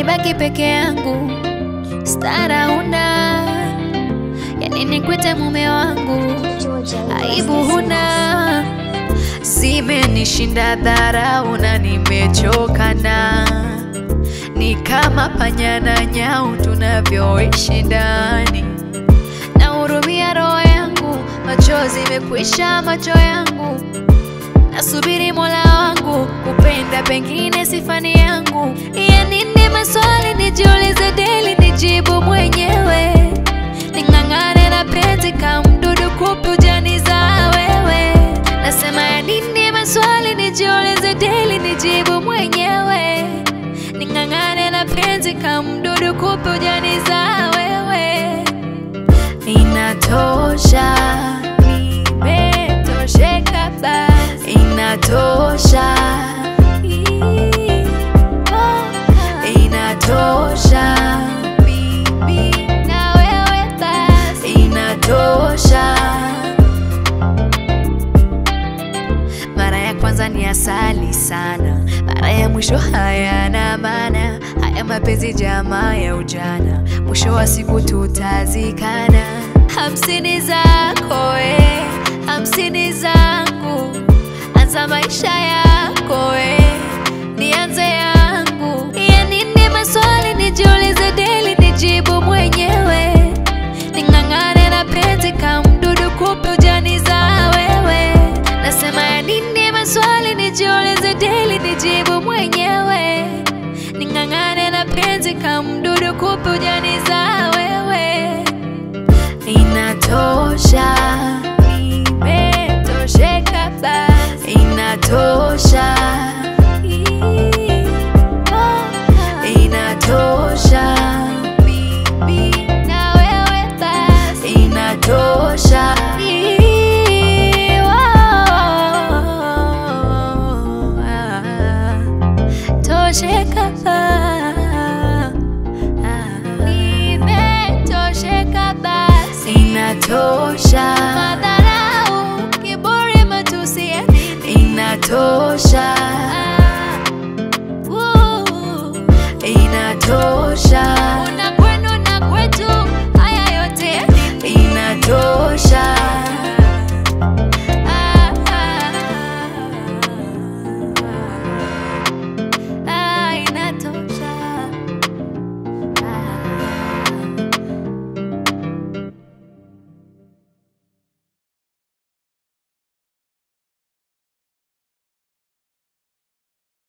nibaki peke yangu, stara huna, yani nikwite mume wangu, aibu huna, zimenishinda dharau na nimechokana, ni kama panya na nyau tunavyoishi ndani, nahurumia roho yangu, machozi imekwisha macho yangu Nasubiri Mola wangu kupenda, pengine sifani yangu. Ya nini maswali nijiulize daily, nijibu mwenyewe, ning'ang'ane na penzi kama mdudu kupi ujaniza wewe. Nasema ya nini maswali nijiulize daily, nijibu mwenyewe, ning'ang'ane na penzi kama mdudu kupi ujaniza wewe. Inatosha, nimetosheka basi, inatosha, inatosha, mimi na wewe basi, inatosha. Mara ya kwanza ni asali sana, mara ya mwisho hayana maana. Haya mapenzi jamaa ya ujana, mwisho wa siku tutazikana. Hamsini zako we, hamsini zangu, anza maisha yako we, nianze yangu. Ya nini maswali nijiulize daily, nijibu mwenyewe, ning'ang'ane na penzi kama mdudu kupi ujaniza wewe. Nasema ya nini maswali nijiulize daily, nijibu mwenyewe, ning'ang'ane na penzi kama mdudu kupi ujaniza wewe. Inatosha, nimetosheka basi, inatosha, inatosha, mimi na wewe basi, inatosha. Tosheka, nimetosheka basi, inatosha. Madharau, kiburi, matusi ya nini? Inatosha, uh, inatosha.